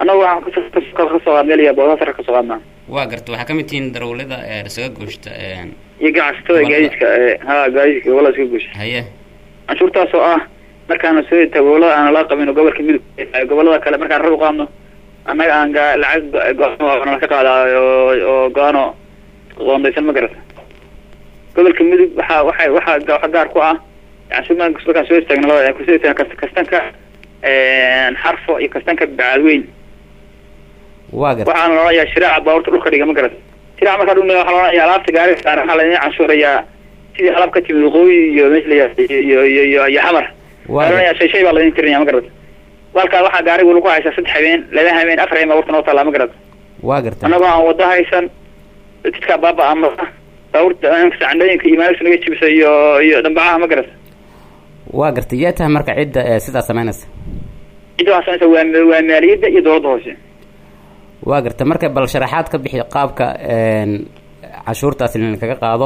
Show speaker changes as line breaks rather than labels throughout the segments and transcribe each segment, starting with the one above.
annagu waxaan kasoo kasoo qaadmeelaya boosasar kasoo qaadnaa
waa garta waxaa ka mid tihiin darawlada ee isaga gooshta
iyo ganacsatada
Gobolada.
gaadiidka ee ha gaadiidka gobolada iska guusha
haye
canshuurtaas oo ah markaana soo degta gobolada aan la qabin oo gobolka midug ee gobolada kale markaan rar u qaadno annaga aan ga- lacag go- go-aan nala ka qaadaa oo oo go-aano qoondaysan ma garata gobolka midug waxaa waxay waxaa ga- waxa gaar ku ah canshuur markaan markaan soo istaagno labada kusoo istaagna kas- kastanka xarfo iyo kastanka bacadweyn
waa garta
waxaana loodhanayaa shiraaca baabuurta dhulka dhiga ma garata shiraaca markaa dhulka waxaa loodhanayaa alaabta gaari saaran waxaa laidin canshuurayaa sidii alaab ka timid waqooyi iyo meesha la yihahdo iyo iyo iyo iyo xamar
waa
waa
garta
shay shay baa laydin tirinaya ma garata walkaa waxaa gaarigu lagu haysaa saddex habeen laba habeen afar habeen baabuurta noo taallaa ma garata
waa garta
annagoo aan wada haysan jidkaa baaba ama baabuurta sacandhooyinka iyo maaligta naga jibisa iyo iyo dhambacaha ma garata
waa garta yaa tahay marka cidda ee sidaa samaynaysa
cidda waxaa samaysa waa waa maaliyadda iyo dowladda hoose
waa garta marka bal sharaxaad ka bixi qaabka een, cashuurtaasi kaga qaado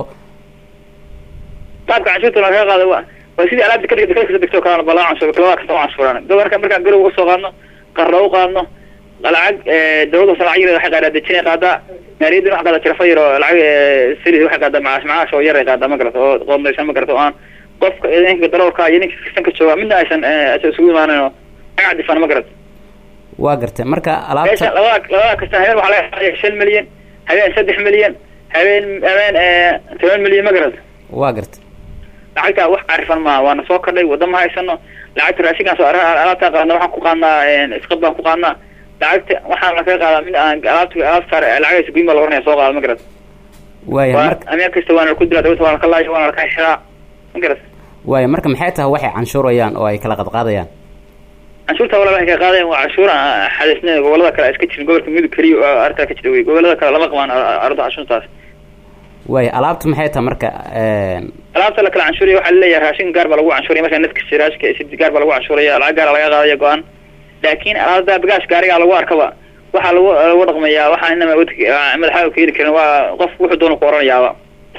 qaabka canshuurta laga qaado waa waa sidii alaabta kadhig dekada kasoo degto kalena balaa canshuur kalaba kasta u canshuuraan gobolka markaan garow uga soo qaadno qarra u qaadno lacag dowladda hoose lacag yar waxay qaadaa dejinay qaadaa maaliyadduna waxay qaadaa jirafo yar oo lacag siri waxay qaadaa macaash macaash oo yar ay qaadaa ma garata oo qoondaysan ma garata oo aan qofka ninka daroolka iyo ninka kastanka jooga midna aysan eh, aysan isugu imaanin oo lacag cadifaan ma garata
waa garta marka
meesha
alaabta
labada labada kasta habeen waxaa laga qaadaya shan milyan habeen saddex milyan habeen habeen eh, toban milyan ma garata
waa garta
lacagta wax carifan maaha waana soo kordhay wadda ma haysano lacagta raashinkaan soo ara- alaabtaan qaadna waxaan ku qaadnaa isqad baan ku qaadnaa lacagta waxaan lakaga qaadaa mid aan alaabta alaabta saar lacagaysa guyin baa la oranaya soo qaada ma garat
waaya
waa
marka
ameen kasta waana laku dilaa dawladda waana laka laayo waana laka xiraa ma garat
waaya marka maxay tahay waxay canshuurayaan oo ay kala qadqaadayaan
canshuurta walaal waxay ka qaadayan waa canshuur aan xadaysnayn gobolada kale iska jirin gobolka midug keliya oo arrintaa ka jira wey gobolada kale lama qabaan ar- arrinta canshuurtaas
waaya alaabta maxay tahay marka een,
alaabta la kala canshuuraya waxaa laleeyahay raashin gaar baa lagu canshuuraya markaa nadkasi raashika sid gaar baa lagu canshuuraya lacag gaara laga qaadaya go-aan laakiin alaabta bagaash gaarigaa lagu arkaba waxaa lagu lagu dhaqmayaa waxaa inama wad- madaxa ka heli karin waa qof wuxuu doona ku oranayaaba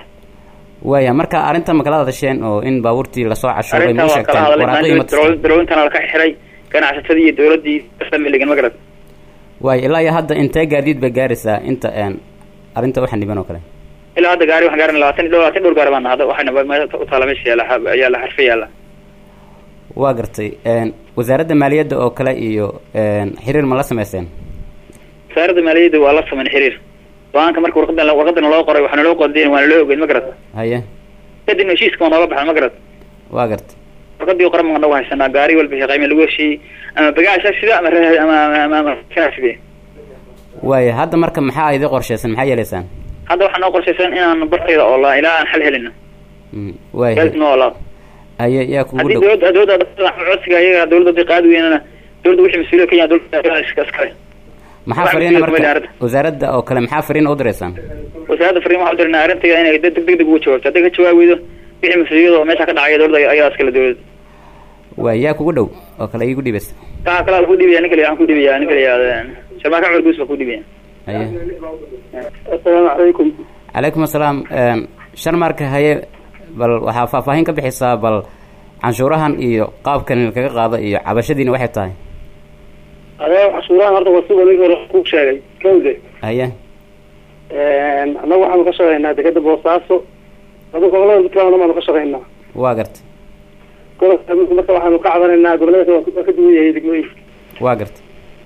waaya marka arrinta ma kala hadasheen oo in baabuurtii lasoo cashuuray ma
arrintaa
u
waa kala
sheegteen
hadalay
waraaqihii ma tusteen
darowintana laka xiray ganacsatadii iyo dowladii kastamiligan ma garat
waaya ilaa iyo hadda intee gaadiid bay gaaraysaa inta een, arrinta waxaan dhiban oo kale
ilaa hadda gaari waxaan gaarin labaatan iyo labaatan dhowr gaari baan hadda waxayna meel u taala meesha yaala xa- yaala xarfe yaala
waa gartay een, wasaaradda maaliyadda oo kale iyo een, xiriir ma la samayseen
wasaaradda maaliyadda waa la samayn xiriir go-aanka marka warqadan warqadana loo qoray waxaana loo qodayn waana loo ogeyn ma garat
haye
kadibna heshiiska waa nooga baxay ma garat
waa gartay
warqadii qoran baan nagu haysanaa gaari walba qiime lagu heshiiyey ama bagaasha sida ama ra- ama ama ama ama sida
waaya hadda marka maxaa idin qorshaysan maxaa yeelaysaan
hadda waxaa noo qorshaysan inaan bartayda oolaa ilaa aan xal helino
Mm, waaya
gaadidna oolaa
haye yaa kugu
haddii
dhow
dowladda dowladda codsiga iyaga dowladda hadii qaadi weynana dowladda wixii mas-uuliyad ka yahay dowladda iska iskale
maxaa
wax
fariina
mas-uuliyad kuma
marka
arrinta.
wasaaradda oo kale maxaa fariina u diraysaan
wasaaradda fariin waxaa u dirnaa arrinteeda inay deg deg deg uga jawaabto hadday ka jawaabi weydo wixii mas-uuliyada oo meesha ka dhacaya dowladda ayadaa iskale dowladda
waaya yaa kugu dhow oo kale iigu dhibaysa
kaa kalaa lagu dhibaya ninka la waxaan ku dhibaya ninka la yihahdo sharmaaka cumar guus baa ku dhibaya
haye
assalaamu calaykum
calaykum assalaam een, shan marka haye bal waxaa faahfaahin ka bixisaa bal canshuurahan iyo qaabkan kaga qaado iyo cabashadiina waxay tahay
adee cashuurahan horta waa sida ninka hore ku sheegay kawde
haye
annagu waxaanu ka shaqaynaa dekeda boosaaso adu gobolada puntland baanu ka shaqaynaa
waa garta
gobolka marka waxaanu ka cabanaynaa gobolada waa ka duwan yahay degmooyinka
waa garta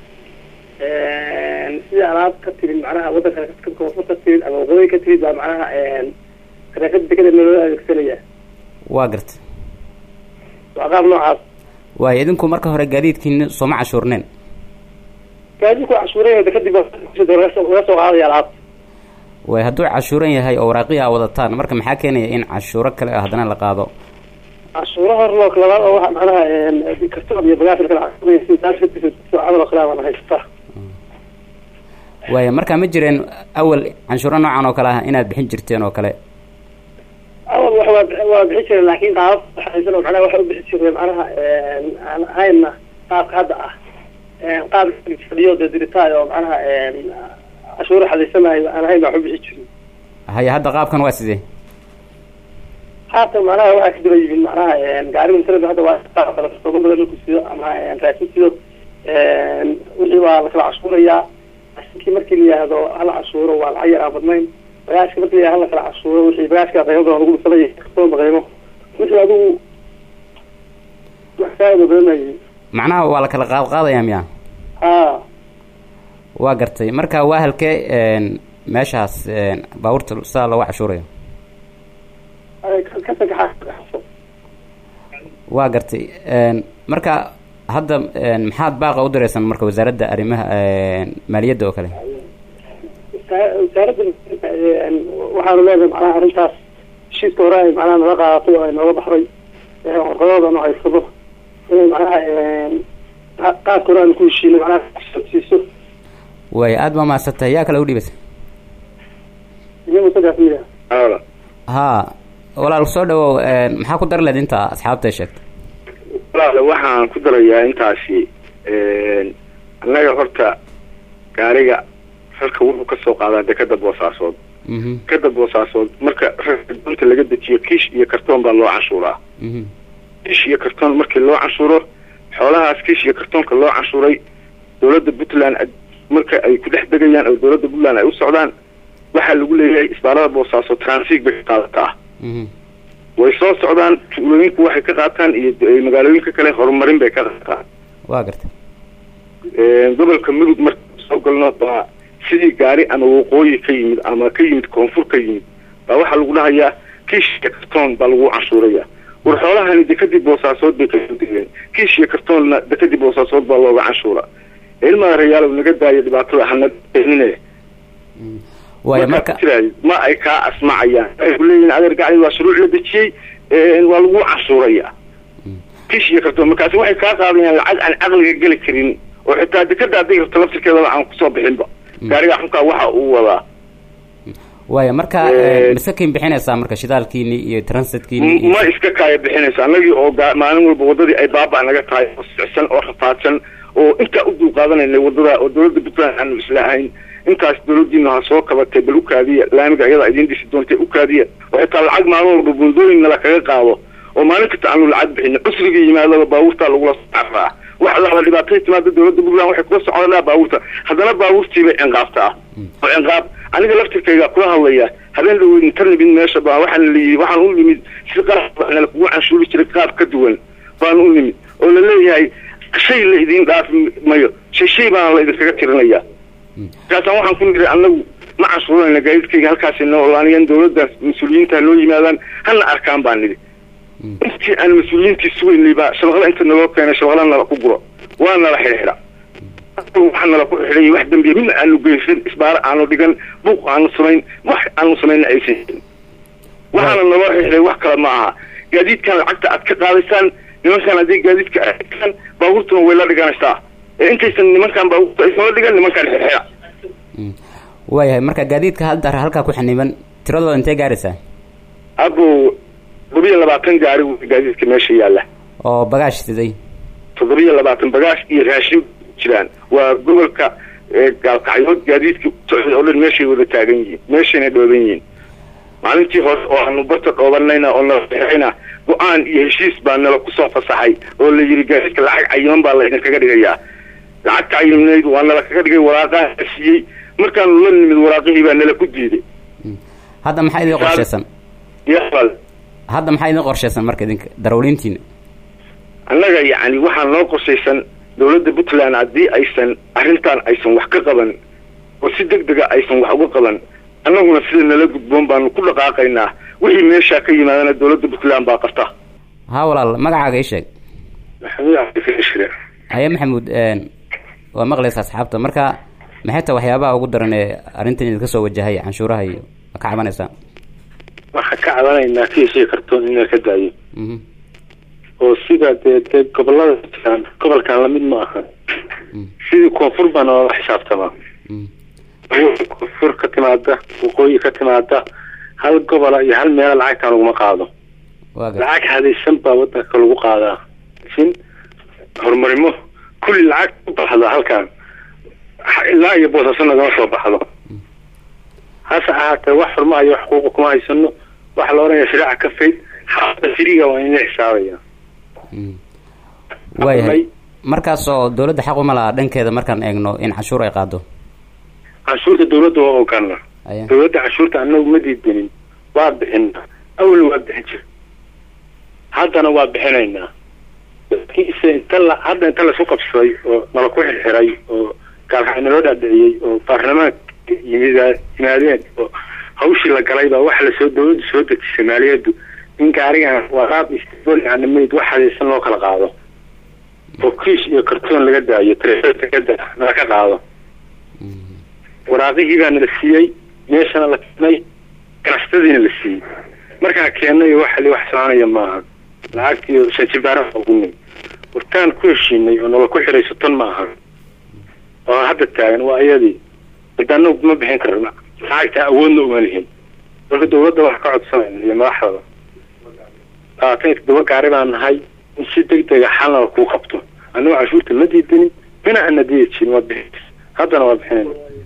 sidii alaab ka timid macnaha wadanka koonfur ka timid ama waqooyi ka timid baa macnaha saraakada dekeda loo adeegsanaya
waa garta
waa qaab noocaas
waaya idinku marka hore gaadiidkiina sooma cashuurneen
gaadiidku cashuuraya dekadib laga soo qaadaya alaab
waaya hadduu cashuuran yahay oo waraaqihi a wadataan marka maxaa keenaya in cashuuro kale ah haddana la qaado
cashuuro hor loo labaad oo waxa macnaha kartoon iyo bagaas kala cashuuraya taas camal oo kale baan haystaa
waaya marka ma jireen awal canshuuro noocan oo kale ah inaad bixin jirteen oo kale
awal wax waa waa bixin jiray laakiin qaabab waxaysan oo macnaha waxa u bixin jiray macnaha aan ahayna qaabka hadda ah qaab fadhiyo dee diritaay oo macnaha cashuuro xadaysanayo aan ahayn baa wax u bixin jirin
haye hadda qaabkan waa sidee
haatan macnaha waxaa ka daba yimid macnaha gaariga internet hadda waa qaab kale sooma badan marku sido ama raashin sido
wixii waa lakala cashuurayaa raashinkii markii la yihahdo hala cashuuro waa lacag yar aan badnayn bagaashka markii la yihahdo hala kala cashuuro wixii bagaashka qiimo badan lagu dhisaday kartoonba qiimo wixii adigu wax faa'ido badanayay
macnaha waa la kala qaad qaadaya miya
ha
waa gartay marka waa halkee meeshaas baabuurta sidaa looga cashuurayo
ka sagaxa
waa gartay marka hadda maxaad baaqa u diraysan marka wasaaradda arrimaha maaliyadda oo kale
wasaaradda waxaanu leenahay macnaha arrintaas heshiiska hore ay macnaha naga qaadatay oo ay nooga baxday warqadooda nu haysado inay macnaha qaadka hore aanu ku heshiinay macnaha siiso
waaya aada baa mahadsantahay yaa kale u dhiibasa
iyo musagaas miya
ha walaal soo dhawow maxaa ku dar leed inta asxaabta ay sheegtay
walaale waxaan ku darayaa intaasi annaga horta gaariga rarka wuxuu kasoo qaadaa dekada boosaasood dekada boosaasood marka rarka doonta laga dejiyo kiish iyo kartoon baa loo canshuuraa kiish iyo kartoon markii loo canshuuro xoolahaas kiish iyo kartoonka loo canshuuray dowladda puntland marka ay ku dhex degayaan oo dowladda puntland ay u socdaan waxaa lagu leeyahay isbaalada boosaaso transiig bay ka qaadataa way soo socdaan tuulooyinku waxay ka qaataan iyo magaalooyinka kale horumarin bay ka qaataan
waa gartay
gobolka mudug marka soo galno baa sidii gaari ama waqooyi ka yimid ama ka yimid koonfur ka yimid baa waxaa lagu dhahayaa kiish iyo kartoon baa lagu canshuuraya war xoolahani dekadii boosaasood bay kasoo degeen kiish iyo kartoonna dekadii boosaasood baa looga canshuura ilmaa rayaalow naga daayo dhibaatada hanadnine
waaya marka
ma ay kaa asmacayaan ay ku leeyihin adeer gacdi waa shuruuc la dejiyey waa lagu canshuuraya kish iyo kartoon markaasi waxay kaa qaadayaan lacag aan caqliga geli karin oo xitaa dekada hadday rabto laftirkeedaba aan kusoo bixinba gaariga xunkaa waxa uu wadaa
waaya marka masakin bixinaysaa marka shidaalkiini iyo transitkiini
ma iska kaaya bixinaysa annagii oo maalin walba wadadii ay baaba naga tahay oo sicsan oo rafaadsan oo intaa u dul qaadanayna wadada oo dowladda puntland aanu islahayn intaas dowladiina ha soo kabatay bal u kaadiya laamiga iyada idiin dhisi doontay u kaadiya oo xitaa lacag maalin walba buundooyin nala kaga qaado oo maalin kasta aanu lacag bixin cusriga yimaadaba baabuurtaa lagula socraa wax alaala dhibaatay timaada dowladda puntland waxay kula socdaa baabuurta haddana baabuurtiibay cinqaabtaa oo cinqaab aniga laftirkayga kula hadlaya habeen dhaweyn inta nimid meesha baa waxaan layii waxaan u nimid si qalab nala kugu canshuuri jiray qaab ka duwan baan u nimid oo la leeyahay shay la idiin dhaafi mayo shay shay baana la idinkaga tirinaya markaasaan waxaan ku niri anagu ma canshuuranayna gaadiidkayga halkaasi noo olaaniyan dowladda mas-uuliyiinta noo yimaadaan hana arkaan baan nidhi intii aan mas-uuliyiintii sugaynay baa shabaqla inta naloo keenay shabaqla nala ku guro waa nala xidhiidha waxa nala ku xidhay wax dambiya midna aanu geysan isbaaro aanu dhigan buuq aanu samayn wax aanu samayna aysan jirin waxaana naloo xidhay wax kale ma aha gaadiidkan lacagta aad ka qaadaysaan nimankan haddii gaadiidka aaan baabuurtuna way la dhiganaysaa ee intaysan nimankan baabuurta aysan la dhigan nimankan xidxida
waayahay marka gaadiidka hadda halkaa ku xaniban tiradooda intee gaaraysaa
abo toddobiyo labaatan gaari wey gaadiidka meesha yaalla
oo bagaash siday
toddobiyo labaatan bagaash iyo raashin jiraan waa gobolka gaalkacyood gaadiidka socday oo dhan meeshay wada taagan yihiin meeshayna dhooban yihiin maalintii hore oo aanu barta dhoobanayna oo nala xirayna go-aan iyo heshiis baa nala kusoo fasaxay oo la yidhi gaadiidka lacag cayiman baa la idinkaga dhigayaa lacagta cayimnayd waa nala kaga dhigay waraaqaa la siiyey markaanu la nimid waraaqihii baa nala ku diiday
hadda maxaa idin qorshaysan
yabal
hadda maxaa idin qorshaysan marka idinka darawliintiina
annaga yacni waxaa noo qorshaysan dowladda puntland haddii aysan arrintan aysan wax ka qaban oo si deg dega aysan wax uga qaban annaguna sida nala gudboon baanu ku dhaqaaqaynaa wixii meeshaa ka yimaadana dowladda puntland baa qabta
haa walaal magacaaga ii sheeg
maxamuud cabdikashire
haye maxamuud waa maqlaysa asxaabta marka maxay ta waxyaabaha ugu daran ee arrintan idinka soo wajahay canshuuraha iyo ma ka cabanaysaa
waxaan ka cabanaynaa kiisii kartoon in la ka daayo oo sida dee dee gobolada jiraan gobolkan lamid ma aha sidii koonfur baa noola xisaabtamaa koonfur ka timaada waqooyi ka timaada hal gobola iyo hal meela lacagtaan laguma qaado lacag hadaysan baa wadanka lagu qaadaa sin horumarimo kulli lacag ku baxda halkan ilaa iyo boosaaso nagama soo baxdo hase ahaatee wax xurmaha iyo wax xuquuqa kuma haysano waxa la oranaya shariica ka fayd xaafada firiga waa in la xisaabaya
waayahay markaas oo dawladda xaq uma laha dhankeeda markaan eegno in canshuur ay qaado
canshuurta dawladda waa ogana
aya
dawladda canshuurta anagu ma diidanin waa bixina awalna waa bixin jir haddana waa bixinaynaa laakiinse inta la hadda inta laisku qabsaday oo nala ku xirxiray oo gaalxay naloo dhaadhiciyey oo baarlamaanka yimid yimaadeen oo hawshii la galay baa waxa lasoo dawladdu soo dejisay maaliyaddu in gaarigan waraab istibolnimid wax hadaysan loo kala qaado oo kiish iyo kartoon laga daayo trekada nala ka qaado waraaqihii baa nala siiyey meeshana la keenay ganacsatadiina la siiyey markaa keennay waxa li wax soconaya maaha lacagtii shanjibaara ogunay wartaan ku heshiinay oo nala ku xiray soton ma aha oo hadda taagan waa iyadii cidana ma bixin karna lacagta awoodna uma lihin marka dawladda wax ka codsanayna iyo madaxdaba labaatan iyo toddoba gaari baan nahay in si deg dega xalna kuu qabto annago canshuurta ma diidanin mina ana diidi jirin waa bixin haddana waa bixinayna